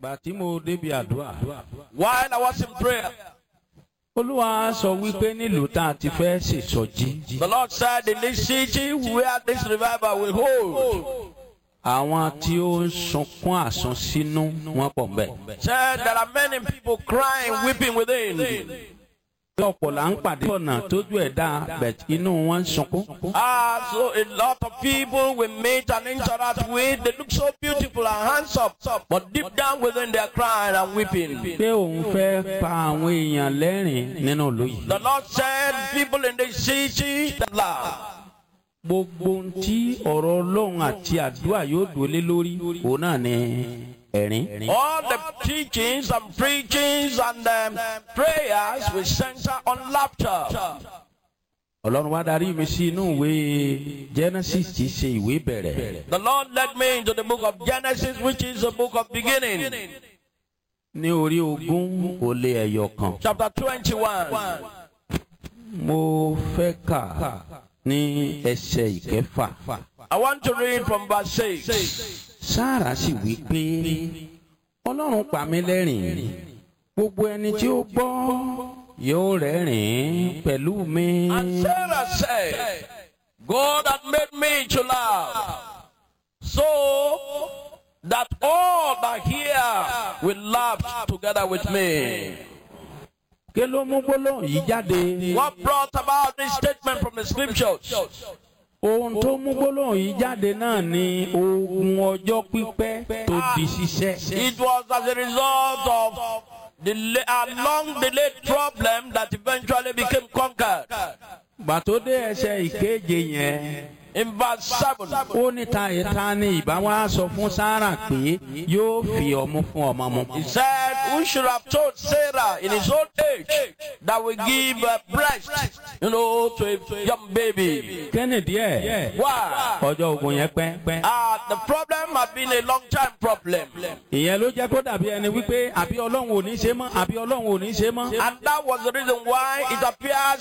gbà tí mo débi àdúrà. While I was in prayer, olúwa sọ wípé nílùú tá a ti fẹ́ ṣèṣọ́jí. the Lord said, In this city where this revival will hold, àwọn tí ó ń sunkún àsunsínú wọn pọ̀ mbẹ́. said there are many people crying, weeping within. bí ọ̀pọ̀ là ń pàdé ọ̀nà tójú ẹ̀ dá bẹ̀t inú wọn ń sunkún. Ah, so a lot of people we meet and interact with, they look so beautiful and handsome, but deep down within they are crying and weeping. pé òun fẹ́ pa àwọn èèyàn lẹ́rìn nínú ìlú yìí. The Lord said, People in this city that laugh. gbogbo ohun tí ọ̀rọ̀ ọlọ́run àti àdúrà yóò dúró lé lórí òun náà ni ẹ̀rín. All the teachings and preachings and um, prayers will center on laughter. ọlọ́run wá darí mi sí inú ìwé genesis tí í ṣe ìwé bẹ̀rẹ̀. The Lord led me into the book of Genesis, which is the book of beginning, ní orí ogún ó lé ẹyọ kan. chapter 21. mo fẹ́ kà ní ẹsẹ̀ ìkẹfà. I want to read from verse 6. sáàrà sì wí pé ọlọ́run pa mí lẹ́rìn gbogbo ẹni tí ó gbọ́ yóò rẹ́rìn pẹ̀lú mi. And Sarah said, God had made me to laugh, so that all that hear will laugh together with me. kí ló mú gbólóhùn yìí jáde. What brought about this statement from the scriptures? ohun tó mú gbólóhùn yìí jáde náà ni ogun ọjọ́ pípẹ́ tó di ṣiṣẹ́. It was as a result of the a long delayed problem that eventually became conquered. gbà tó dé ẹsẹ̀ ìkeje yẹn. In verse 7, ó ní ta ìta ni ìbá wa sọ fún sáárà pé yóò fi ọmú fún ọmọ mu. he said, Who should have told Sarah in his old age that we give a breast, you know, to a young baby? kẹ́nìdí ẹ̀ Why? ọjọ́ ogun yẹn pẹ́ pẹ́. Ah, the problem had been a long time problem. ìyẹn ló jẹ́ kó dàbí ẹni wípé àbí ọlọ́run ò ní ṣe mọ́ àbí ọlọ́run ò ní ṣe mọ́. And that was the reason why it appears